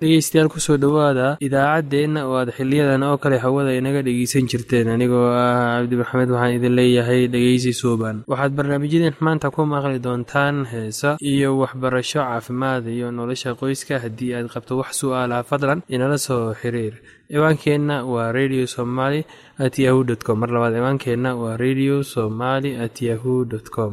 dhegeystayaal kusoo dhowaada idaacaddeenna oo aad xiliyadan oo kale hawada inaga dhegeysan jirteen anigoo ah cabdi maxamed waxaan idin leeyahay dhegeysi suuban waxaad barnaamijyadeen maanta ku maqli doontaan heesa iyo waxbarasho caafimaad iyo nolosha qoyska haddii aad qabto wax su-aalaha fadlan inala soo xiriir ciwaankeenna waa radio somaly at yahu dt com mar labaad ciwaankeenna waa radio somaly at yahu dt com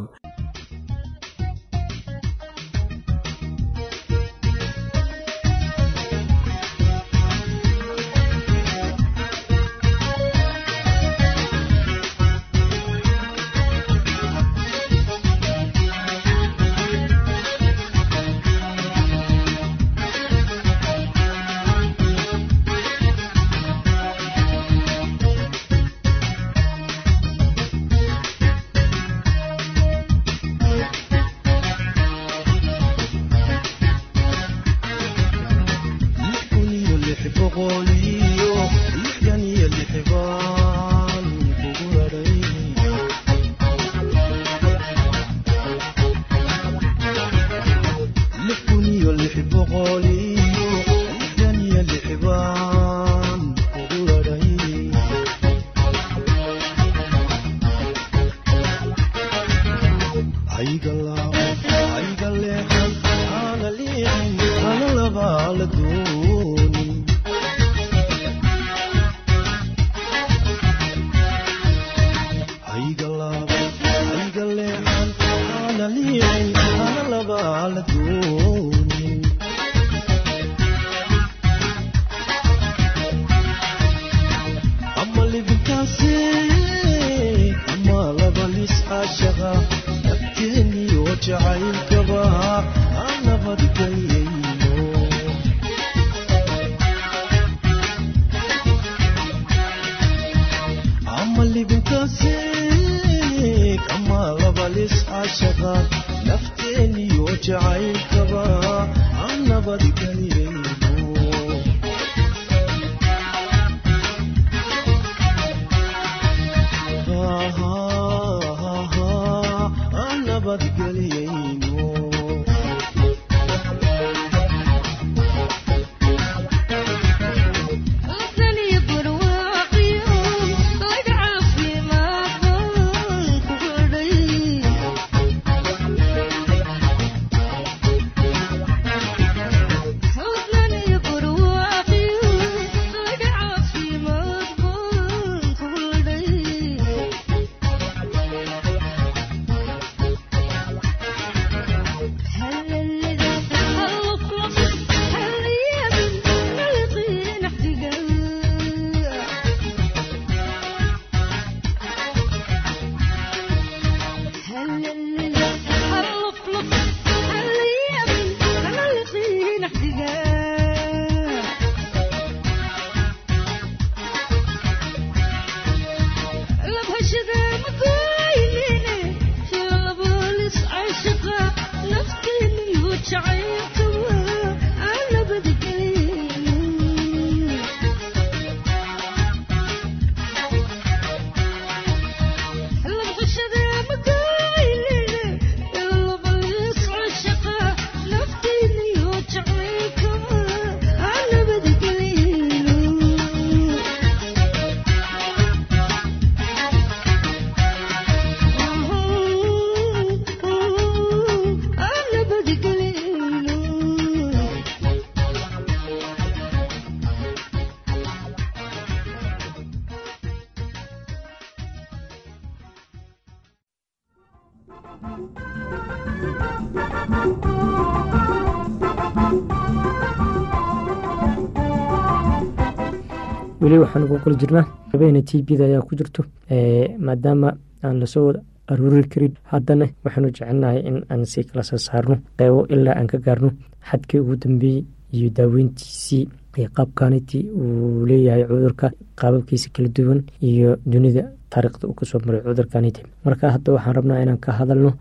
weli waxaan ugu qoli jirnaa habeena t bda ayaa ku jirto maadaama aan lasoo wada aruuri karin haddana waxaanu jecelnahay in aan si kala soo saarno qeybo ilaa aan ka gaarno xadkii ugu dambeeyey iyo daaweyntiisii qaabkaniti uu leeyahay cudurka qaababkiisa kala duwan iyo dunida taariikhda uu kasoo maray cudurkaniti marka hadda waxaan rabnaa inaan ka hadalno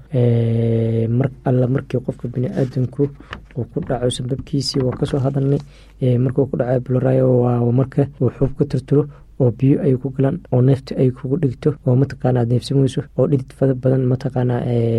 mar alla markii qofka biniaadamku uu ku dhaco sababkiisii waa kasoo hadalnay markuu ku dhaco bloryo waa marka uu xuub ka tirtiro oo biyo ay ku galaan oo neefta ay kugu dhigto oo mataqaana aad neefsamayso oo dhidid fada badan mataqaana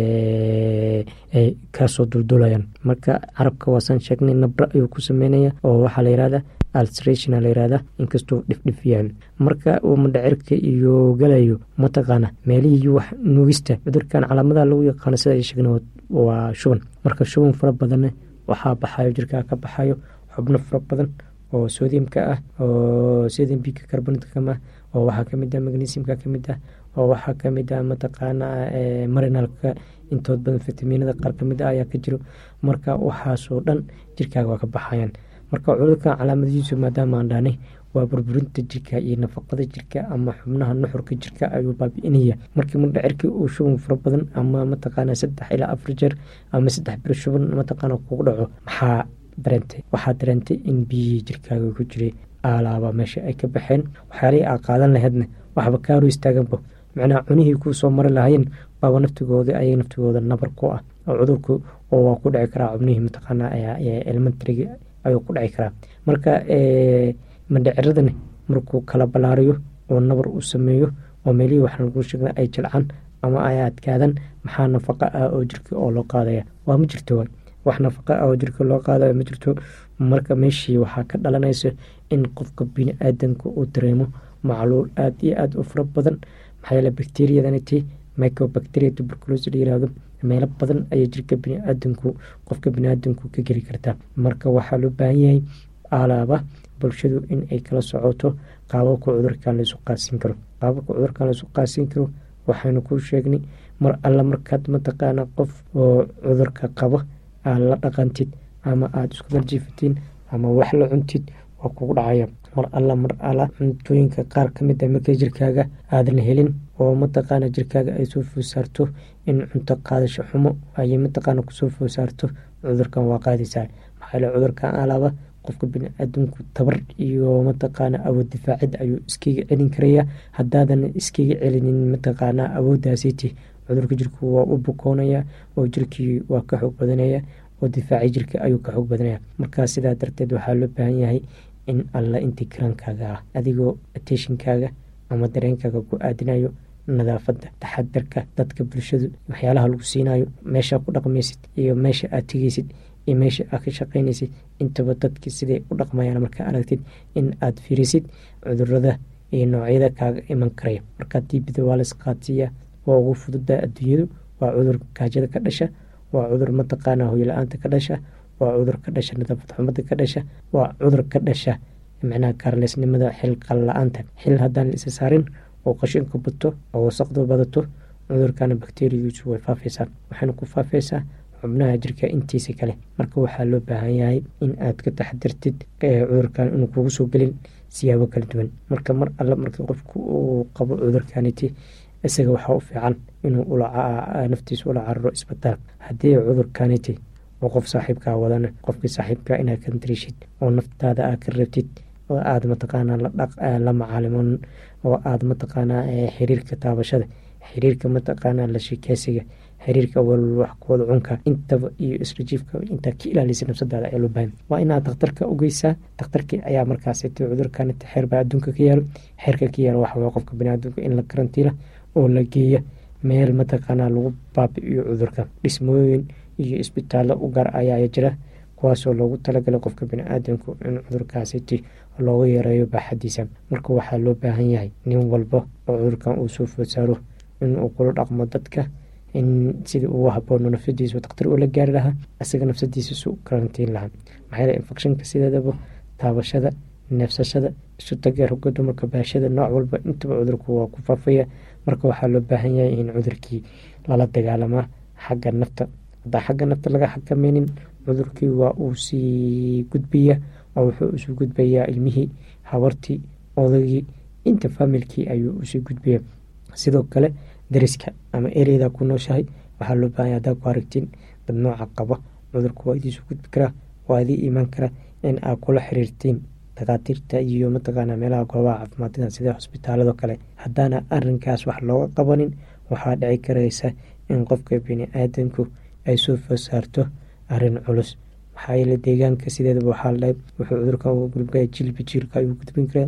ay kaasoo duldulayaan marka carabka waasaan sheegnay nabra ayuu ku sameynaya oo waxaa la yihahda alstration la yihahda inkastuu dhifdhif yahay marka uu madhacirka iyo galayo mataqaana meelihii wax nuugista cudurkan calaamadaha lagu yaqaano sida ay sheegna waa shuban marka shuban fara badanne waxaa baxayo jirkaa ka baxayo xubno fara badan oo sodiumka ah oo sodium bika carbonatcama oo waxaa kamid ah magnesiumka kamid ah oo waxaa kamid ah mataqaana marinalka intood badan fitaminada qaar kamid ah ayaa ka jiro marka waxaasoo dhan jirkaaga waa ka baxayaan marka cudurkan calaamadihiisu maadaama aan dhahnay waa burburinta jirka iyo nafaqada jirka ama xubnaha nuxurka jirka ayuu baabi-inaya markii madhacirkii uu shuban fara badan ama mataqaana saddex ilaa afar jeer ama saddex bir shuban mataqaana kugu dhaco maxaa dareentay waxaa dareentay in biyihii jirkaaga ku jiray aalaaba meesha ay ka baxeen waxyaalihii aa qaadan laheydna waxba kaaru istaaganba macnaha cunihii kuu soo mari lahayeen baaba naftigooda ayay naftigooda nabar ku ah oo cudurku oo waa ku dhici karaa xubnihii mataqaana elementarigi ayuu ku dhici karaa marka mandhaciradani markuu kala balaariyo oo nabar uu sameeyo oo meelihii waxaan lagu sheegna ay jilcaan ama ay adkaadan maxaa nafaqa ah oo jirka oo loo qaadaya waa ma jirto waay wax nafaqa ah oo jirka loo qaadayo ma jirto marka meeshii waxaa ka dhalanaysa in qofka bini aadanka uu dareemo macluul aada iyo aada u fara badan maxaa yeele bacteriyadaniti microbacteria tuberculosi la yirahdo meelo badan ayay jirka biniaadanku qofka biniaadanku ka geli kartaa marka waxaa loo baahan yahay alaaba bulshadu in ay kala socoto qaababka cudurkan laysu qaasin karo qaababka cudurkan laysu qaasin karo waxaynu kuu sheegnay mar alla markaad mataqaana qof oo cudurka qabo aad la dhaqantid ama aada isku darjiifatiin ama wax la cuntid waa kugu dhacaya mar alla mar alla cuntooyinka qaar kamid a markay jirkaaga aadan helin oo mataqaana jirkaaga ay soo foosaarto in cunto qaadasho xumo ayay mataqaana kusoo foosaarto cudurkan waa qaadaysaa maxaa yale cudurkan alaaba qofka bini-aadamku tabar iyo mataqaana awood difaacid ayuu iskaga celin karaya haddaadan iskaga celinin mataqaana awooddaasiti cudurka jirku waa u bukoonaya oo jirkii waa ka xoog badanaya oo difaaci jirka ayuu ka xoog badanaya markaa sidaa darteed waxaa loo baahan yahay in alla intii karaankaaga ah adigoo ateshinkaaga ama dareenkaaga ku aadinayo nadaafadda taxadarka dadka bulshadu waxyaalaha lagu siinayo meeshaa ku dhaqmaysid iyo meesha aad tegeysid iyo meesha aad ka shaqaynaysid intaba dadki siday u dhaqmayaan markaa aragtid in aad fiirisid cudurada iyo noocyada kaaga iman karaya markaa diibida waa laisqaadsiiya waa ugu fududa adduunyadu waa cudur gaajada ka dhasha waa cudur mataqaana hoyla-aanta ka dhasha waa cudur ka dhasha nadaafad xumada ka dhasha waa cudur ka dhasha macnaha kaarleysnimada xil qal la-aanta xil haddaan la isa saarin oo qashinka bato oo wasaqdu badato cudurkana bakteriyadiisu way faafaysaa waxayna ku faafaysaa xubnaha jirka intiisa kale marka waxaa loo baahan yahay in aad ka taxdirtid cudurkan inuu kugu soo gelin siyaabo kala duwan marka mar alle marka qofku uu qabo cudurkaniti isaga waxaa u fiican inuu naftiisa ula cararo isbitaal haddii cudurkaniti oo qof saaxiibkaa wadana qofkii saaxiibka inaad ka darishid oo naftaada aad ka rabtid oo aada mataqaanaa la macaalimon oo aada mataqaanaa xiriirka taabashada xiriirka mataqaanaa la sheekeysiga xiriirka walwax kuwada cunka intaba iyo israjiifka intaa ka ilaalisa nafsadaada ayaa loo baahan waa inaad dakhtarka ugeysaa dakhtarkii ayaa markaasiti cudurkaniti xeer baa adduunka ka yaalo xeerka ka yaalo waxa waye qofka baniaadamka in la karantiila oo la geeya meel mataqaanaa lagu baabi-iyo cudurka dhismooyin iyo isbitaallo u gaar ayaa jira kuwaasoo loogu talagalay qofka bani-aadamku in cudurkaasiti loogu yareeyo baaxadiisa marka waxaa loo baahan yahay nin walba oo cudurkan uu soo food saaro inuu kula dhaqmo dadka in sidii ugu haboono nafsadiisa daktar ula gaari lahaa isaga nafsadiisa su karantiin lahaa maxaa yele infectionka sideedaba taabashada neefsashada isu taga roga dumarka baashada nooc walba intaba cudurku waa ku faafaya marka waxaa loo baahan yahay in cudurkii lala dagaalamaa xagga nafta haddaan xagga nafta laga xakameynin cudurkii waa uu sii gudbaya oo wuxuu isu gudbayaa ilmihii habartii odagii inta faamilkii ayuu usii gudbaya sidoo kale dariska ama ereyda ku nooshahay waxaa loo baahanya haddaa ku aragtiin dad nooca qaba cudurku waa idiisu gudbi karaa waa idii imaan karaa in aad kula xiriirtiin dakaatiirta iyo mataqaana meelaha goobaha caafimaadada sida xusbitaalado kale haddaana arinkaas wax looga qabanin waxaa dhici karaysa in qofka bini-aadanku ay soo fosaarto arin culus maxaa yeele deegaanka sideedaba waxaa ladhahay wuxuu cudurkan uga gudbaya jilba jiilka ayuu gudbin karaa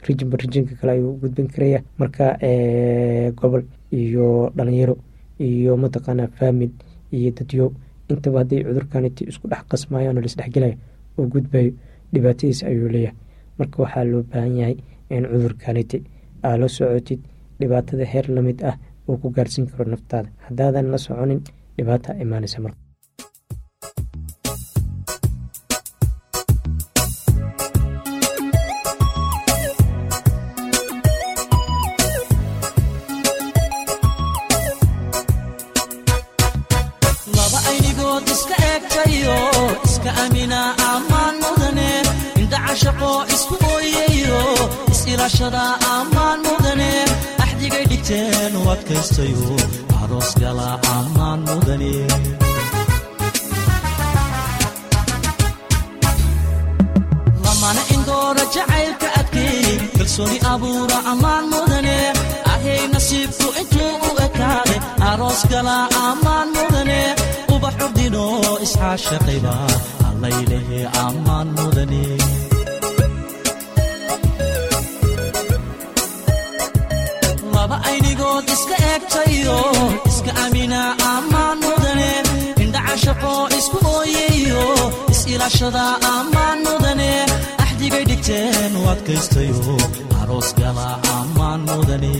rijinba rijinka kale ayuu gudbin karaya marka gobol iyo dhalinyaro iyo mataqaanaa faamil iyo dadyo intaba hadday cudurkaniti isku dhex qasmayaan oo laisdhexgelaya oo gudbayo dhibaatadiis ayuu leeyahay marka waxaa loo baahan yahay in cudurkaniti aa la socotid dhibaatada heer lamid ah uu ku gaarsiin karo naftaada haddaadan la soconin dhibaata imaanaysa marka laba aynigood iska eegtayo iska amina ammaan mudane indhacashaqo isku ooyayo is-ilaashada ammaan mudane axdigay dhigteen u adkaystayo aroos gala ammaan mudane lamana indoora jacaylka adkeey kalsooni abuura ammaan mudane ahay nasiibku intuu u ekaade aroos gala ammaan mudane ubax urdino isxaashaqayba allaylehe ammaan mudane laba aynigood iska eegtayo iska amina ammaan mudane indhacashaqo isku ooyayo is-ilaashada ammaan mudane axdigay dhigteen u adkaystayo aroos gala ammaan mudane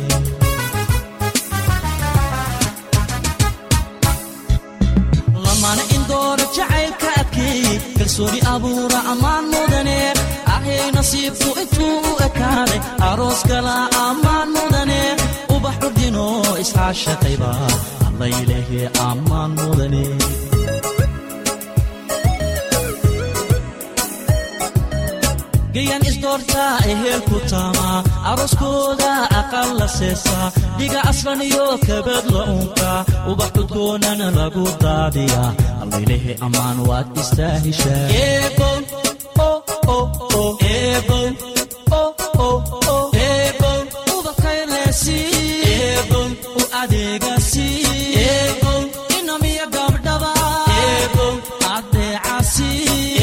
lamana indoora jacaylka adkeey kalsooni abuura ammaan mudane ahay nasiibku intuu u ekaaday aroos gala ammaan mudane ubax urdino isxaashaqayba allaylehe ammaan mudane gayan isdoortaa ehelku taamaa arooskooda aqal la seesaa dhiga aslan iyo kabad la unkaa ubax cudgoonana lagu daadiyaa allaylehe ammaan waad istaahishaa u adeegasi inamiya gabdhaba adeecasi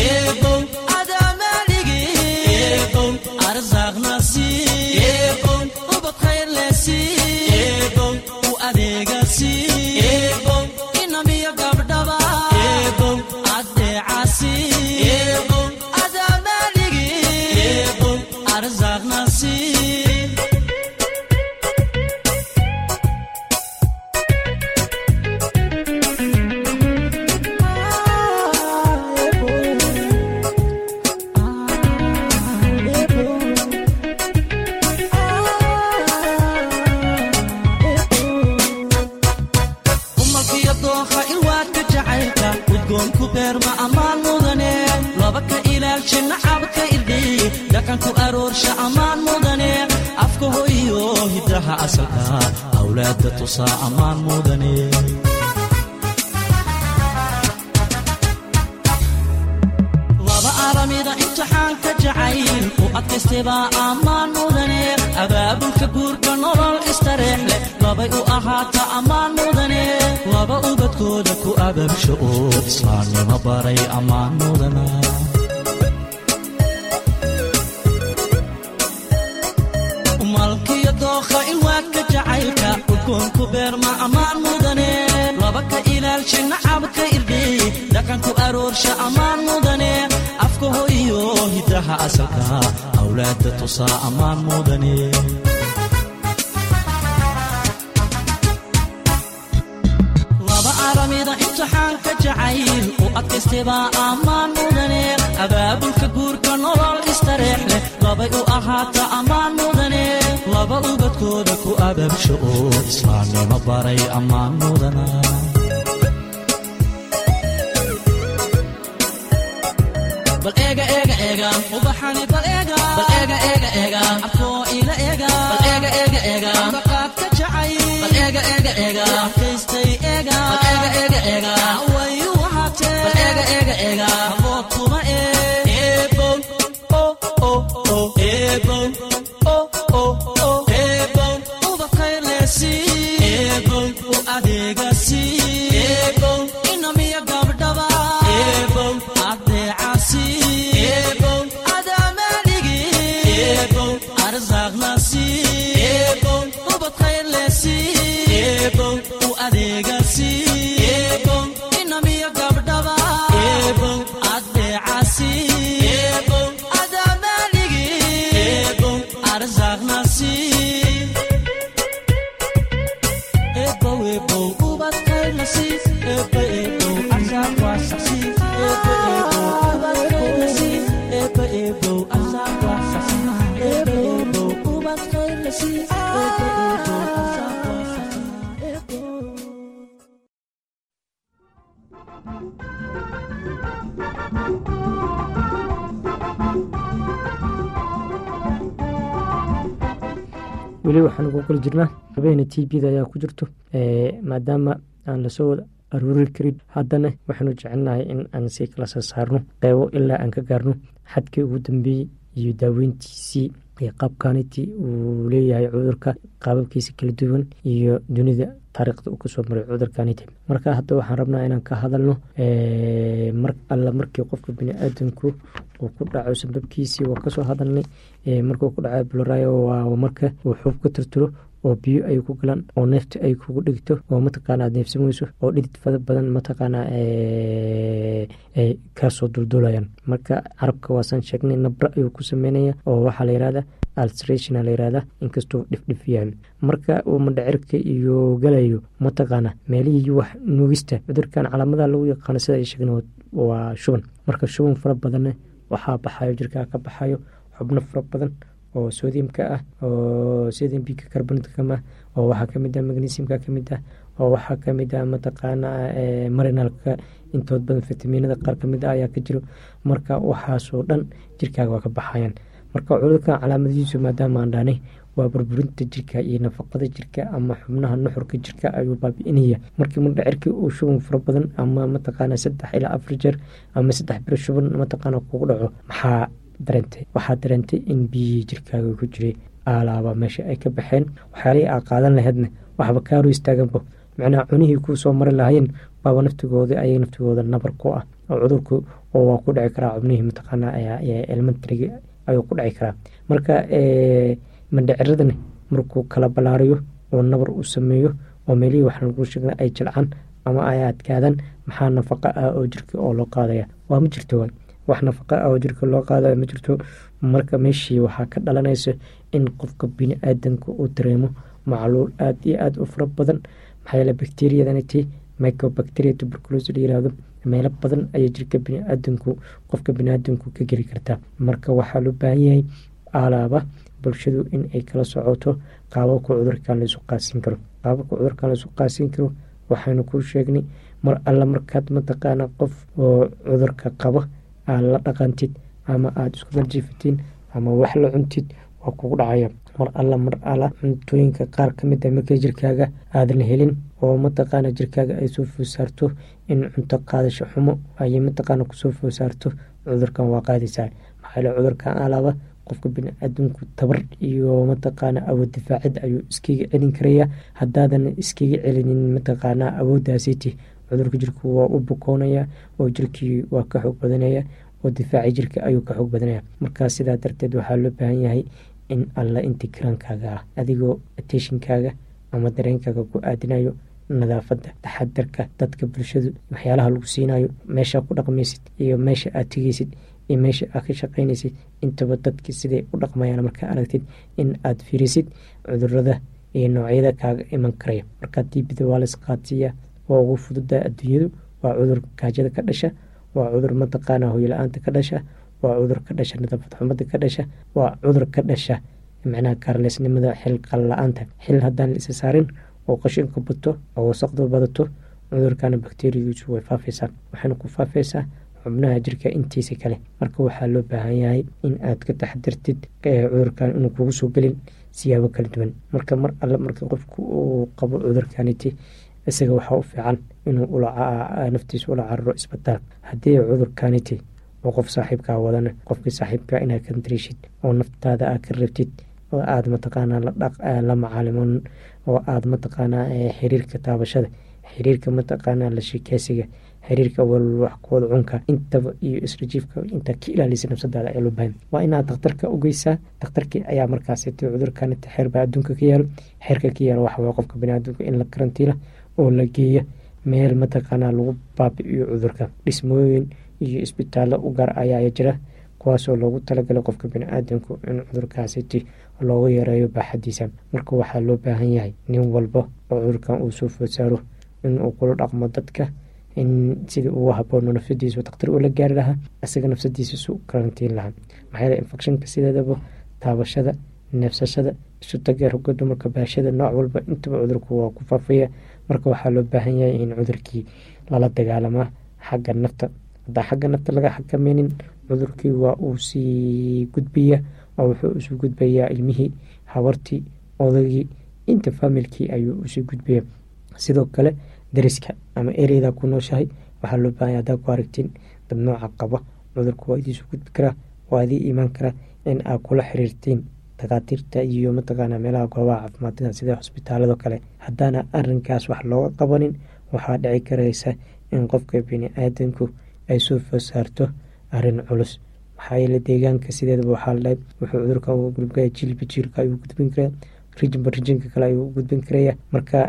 inamiya gabdhaba adeecasi adamaaligi arsaaqnasi umalkiyo dooha ilwaadka jacaylka udgoonku beerma ammaan mudane laba ka ilaalsha nacabka irdhiy dhaqanku aroorsha ammaan mudane afka hoyo hidaha asalka awlaadda tusaa ammaan mudane laba aramida imtixaanka jacayl u adkaystaybaa ammaan mudane abaabulka guurka nolol istareex leh labay u ahaata ammaan mudane laba ubadkooda ku abaabsha oo islaamnimo baray ammaan mudana malkiyo dookha ilwaadka jacaylka udgoonku beerma ammaan mudane laba ka ilaalsha nacabka irdhiy dhaqanku aroorsha ammaan mudane afka hoyo hidaha asalka awlaadda tusaa ammaan mudane laba aramida imtixaanka jacayl u adkaystaybaa ammaan mudane abaabulka guurka nolol istareex leh labay u ahaata ammaan mudane laba ubadkooda ku abaabsha oo islaamnimo baray ammaan mudana bal eega eega eega ubaxani bal eega bal eega eega eega afkoo ila eega bal eega eega eega baqaadka jacay bal eega eega eega kaystay eega bal eega eega eega wayu wahaatee bal eega eega eega abood kuma ee eebow oh oh oh eebow oh oh oh eebow ubaqayr leesi eebow u adeegasi eebow inamiya gabdhaba eebow adeecasi eebow adamaaligi eebow arza ebo ubad khayr la sii ebo ebo arsaaq waasaxsii ebo ebo ubad khayr la sii ebo ebo arsaaq waasaxsii ebo ebo ubad khayr la sii ebo ebo arsaaq waasaxsii ebo weli waxaan ugu kula jirnaa habeena t bda ayaa ku jirto maadaama aan lasoo wada aruuri karin haddana waxaanu jecelnahay in aan si kala soo saarno qeybo ilaa aan ka gaarno xadkii ugu dambeeyey iyo daaweyntiisii iyo qaabkaniti uu leeyahay cudurka qaababkiisa kala duwan iyo dunida taariikhda uu kasoo maray cudurkaniti marka hadda waxaan rabnaa inaan ka hadalno mar alla markii qofka bini-aadanku uu ku dhaco sababkiisii waa kasoo hadalnay markuu ku dhaco bloryo waa marka uu xuub ka tirtiro oo biyo ay ku galaan oo neefta ay kugu dhigto oo mataqaana aad neefsamayso oo dhidid fada badan mataqaana ay kaasoo duldulayaan marka carabka waasaan sheegnay nabra ayuu ku sameynaya oo waxaa la yihahda altration la yihahda inkastoo dhifdhif yahay marka uu mandhacirka iyo galayo mataqaana meelihii wax nuugista cudurkan calaamadaha lagu yaqaano sida ay sheegna waa shuban marka shuban fara badanna waxaa baxayo jirkaa ka baxayo xubno fara badan oo sodiumka ah oo sodium bika carbonatcam ah oo waxaa kamid ah magnesiumka kamid ah oo waxaa kamid ah mataqaana marinalka intood badan fitaminada qaar kamid ah ayaa ka jiro marka waxaasoo dhan jirkaaga waa ka baxayaan marka cudurkan calaamadihiisu maadaama aan dhaanay waa burburinta jirka iyo nafaqada jirka ama xubnaha nuxurka jirka ayuu baabi-inaya markii mudhacirkii uu shuban fara badan ama mataqaana saddex ilaa afar jeer ama saddex biro shuban mataqaana kugu dhaco maxaa dareentay waxaa dareentay in biyihii jirkaaga ku jiray aalaaba meesha ay ka baxeen waxyaalihii aa qaadan laheydna waxba kaaru istaaganba macnaha cunihii kuu soo mari lahayeen baaba naftigooda ayay naftigooda nabar ku ah oo cudurku oo waa ku dhici karaa xubnihii mataqaana elementarigi ayuu ku dhici karaa marka mandhaciradana markuu kala balaariyo oo nabar uu sameeyo oo meelihii waxaan kuu sheegna ay jilcaan ama ay adkaadaan maxaa nafaqa ah oo jirka oo loo qaadaya waa ma jirto waay wax nafaqa ah oo jirka loo qaadayo ma jirto marka meeshii waxaa ka dhalanaysa in qofka bini-aadanka uu dareemo macluul aada iyo aada u fara badan maxaa yeele bacteriadaniti microbacteria tuberculosi la yirahdo meelo badan ayay jirka biniaadanku qofka biniaadanku ka geli kartaa marka waxaa loo baahan yahay alaaba bulshadu in ay kala socoto qaababka cudurkan laisu qaasin karo qaababka cudurkan laisu qaasin karo waxaynu kuu sheegnay mar alla markaad mataqaana qof oo cudurka qabo aad la dhaqantid ama aada isku darjiifatiin ama wax la cuntid waa kugu dhacaya mar alla mar alla cuntooyinka qaar ka mid a markay jirkaaga aadan helin oo mataqaana jirkaaga ay soo foosaarto in cunto qaadasho xumo ayay mataqaana kusoo foosaarto cudurkan waa qaadaysaa maxaale cudurkan alaaba qofka bini-aadamku tabar iyo mataqaana awood difaacid ayuu iskaga celin karaya haddaadan iskaga celinin mataqaana awooddaasiti cudurka jirku waa u bukoonaya oo jirkii waa ka xoog badanaya oo difaaci jirka ayuu ka xoog badanaya markaa sidaa darteed waxaa loo baahan yahay in alla intii karaankaaga ah adigoo ateshinkaaga ama dareenkaaga ku aadinayo nadaafadda taxadarka dadka bulshadu waxyaalaha lagu siinayo meeshaa ku dhaqmaysid iyo meesha aad tegeysid iyo meesha aad ka shaqaynaysid intaba dadki siday u dhaqmayaan markaa aragtid in aad fiirisid cudurada iyo noocyada kaaga iman karaya markaa diibida waa lays qaadsiiya waa ugu fududa adduunyadu waa cudur gaajada ka dhasha waa cudur mataqaana hoyla-aanta ka dhasha waa cudur ka dhasha nadaafad xumada ka dhasha waa cudur ka dhasha macnaha kaarleysnimada xil qalla-aanta xil haddaan la isa saarin oo qashinka bato oo wasaqdu badato cudurkana bakteriyadiisu way faafaysaa waxayna ku faafaysaa xubnaha jirka intiisa kale marka waxaa loo baahan yahay in aad ka taxdirtid cudurkan inuu kugu soo gelin siyaabo kala duwan marka mar alle marka qofku uu qabo cudurkaniti isaga waxaa u fiican inuu naftiisa ula cararo isbitaal haddii cudurkaniti oo qof saaxiibkaa wadana qofkii saaxiibkaa inaad ka dariishid oo naftaada aad ka rabtid oo aada mataqaanaa la macaalimon oo aada mataqaanaa xiriirka taabashada xiriirka mataqaanaa la sheekeysiga xiriirka walwaxkooda cunka intaba iyo israjiifka intaa ka ilaalisa nafsadaada ee loo baahan waa inaad dakhtarka ugeysaa dakhtarkii ayaa markaasiti cudurkanita xeer baa adduunka ka yaalo xeerka ka yaalo waxawaa qofka baniaadamka in la karantiila oo la geeya meel mataqaanaa lagu baabi-iyo cudurka dhismooyin iyo isbitaallo u gaar ayaa jira kuwaasoo loogu talagalay qofka bani-aadanku in cudurkaasiti loogu yareeyo baaxadiisa marka waxaa loo baahan yahay nin walba oo cudurkan uu soo food saaro inuu kula dhaqmo dadka in sidii ugu haboono nafsadiisu daktar ula gaari lahaa isaga nafsadiisa isu karantiin lahaa maxaa yeele infectionka sideedaba taabashada neefsashada isu tagee rugga dumarka baashada nooc walba intaba cudurku waa ku faafaya marka waxaa loo baahan yahay in cudurkii lala dagaalamaa xagga nafta hadaa xagga nafta laga xakameynin cudurkii waa uu sii gudbaya oo wuxuu isu gudbayaa ilmihii habartii odagii inta faamilkii ayuu usii gudbaya sidoo kale dariska ama ereyda ku nooshahay waxaa loo baahanya hadaa ku aragtiin dad nooca qaba cudurku waa idiisu gudbi karaa waa idii imaan karaa in aad kula xiriirtiin dakaatiirta iyo mataqaana meelaha goobaha caafimaadada sida hosbitaalado kale haddaana arinkaas wax looga qabanin waxaa dhici karaysa in qofka bini-aadanku ay soo food saarto arin culus maxaa yeele deegaanka sideedaba waxaa la dhahay wuxuu cudurkan u gudbaya jilba jiilka ayuu gudbin karaa rijinba rijinka kale ayuu gudbin karaya marka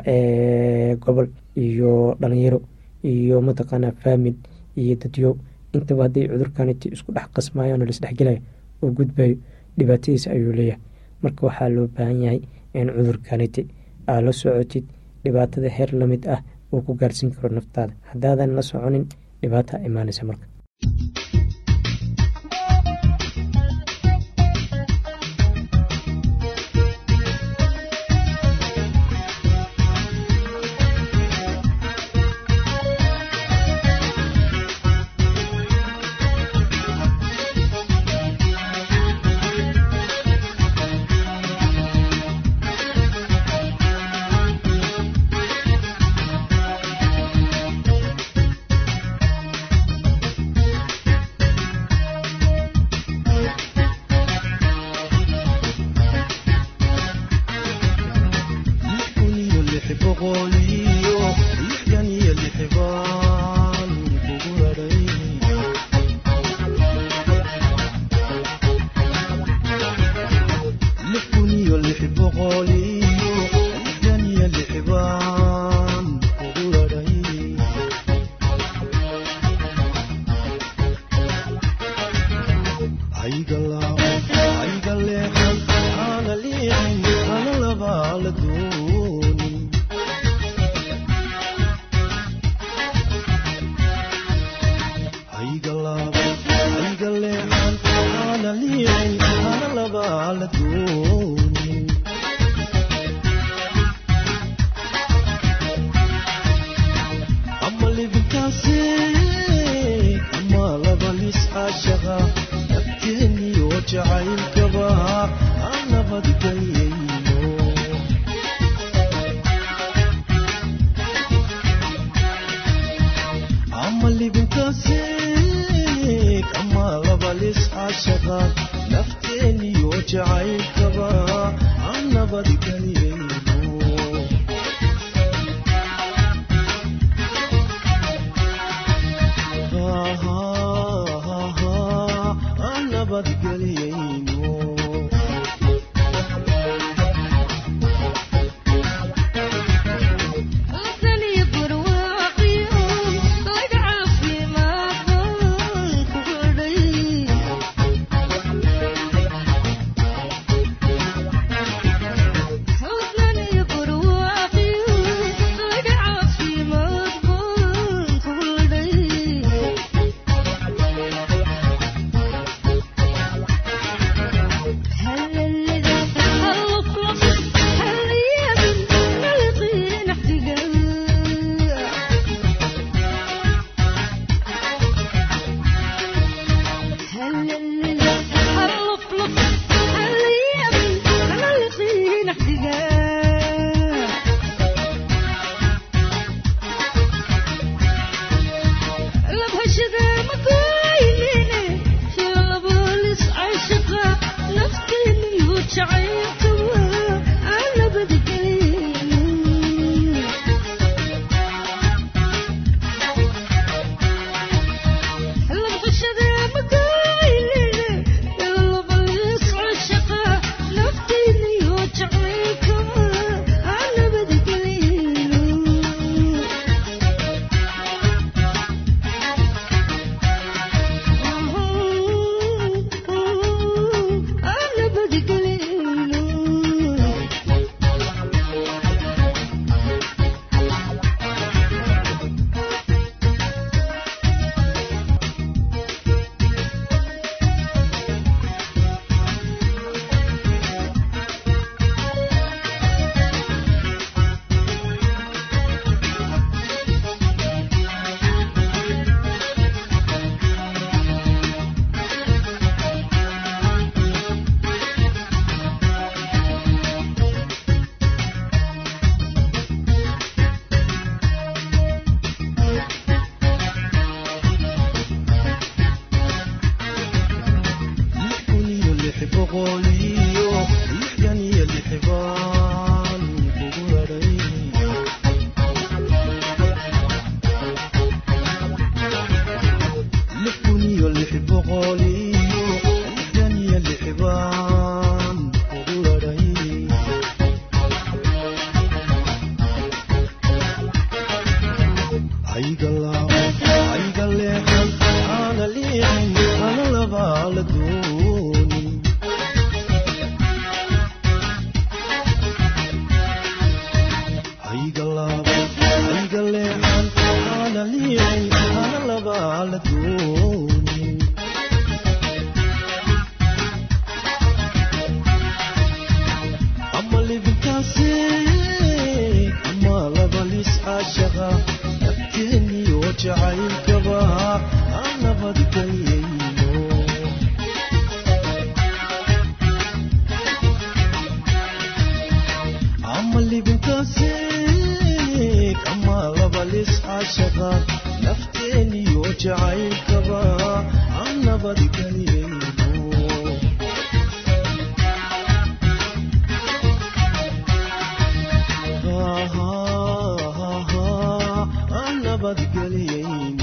gobol iyo dhalinyaro iyo mataqaana faamil iyo dadyo intaba hadday cudurkaniti isku dhex qasmaayaan oo laisdhexgelayo oo gudbayo dhibaatadiisa ayuu leeyahay marka waxaa loo baahan yahay in cudurkaniti aad la socotid dhibaatada heer lamid ah uu ku gaarsiin karo naftaada haddaadan la soconin dhibaata imaanaysa marka Thank you. galaabay ayga leexan aana liicay ana labaa la doonin ama libintaasi ama labalis caashaqa nafteeniyo jacaylkaba aan nabadgelyayno ama libintaasi ama labalis caashaqa nafteeniyo jacaylkaba aan nabadgelyayno aan nabadgelyayno